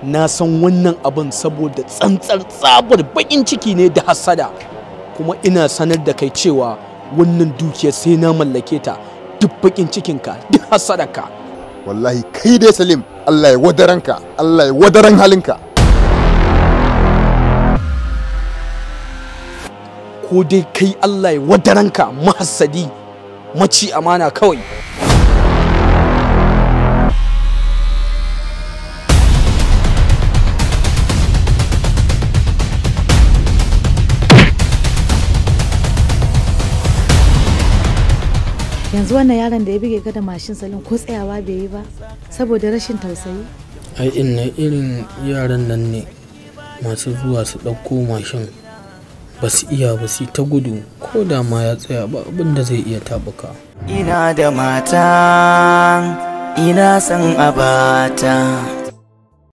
na san wannan abin saboda tsantsar tsabar bakin ciki ne da hasada kuma ina sanar da kai cewa wannan dukiyar sai na mallake ta duk bakin cikinka duk hasadarka wallahi kai dai salim allah ya wadaranka allah ya wadaran halinka ko dai kai allah ya wadaranka mahassadi maci amana kawai yanzu wannan yaron da ya bige ka da mashin salon ko tsayawa bai yi ba saboda rashin tausayi ai inna irin yaran nan ne masu zuwa su ɗauko mashin ba su iya ba su ta gudu ko da ma ya tsaya ba abin da zai iya tabuka ina da mata ina son abata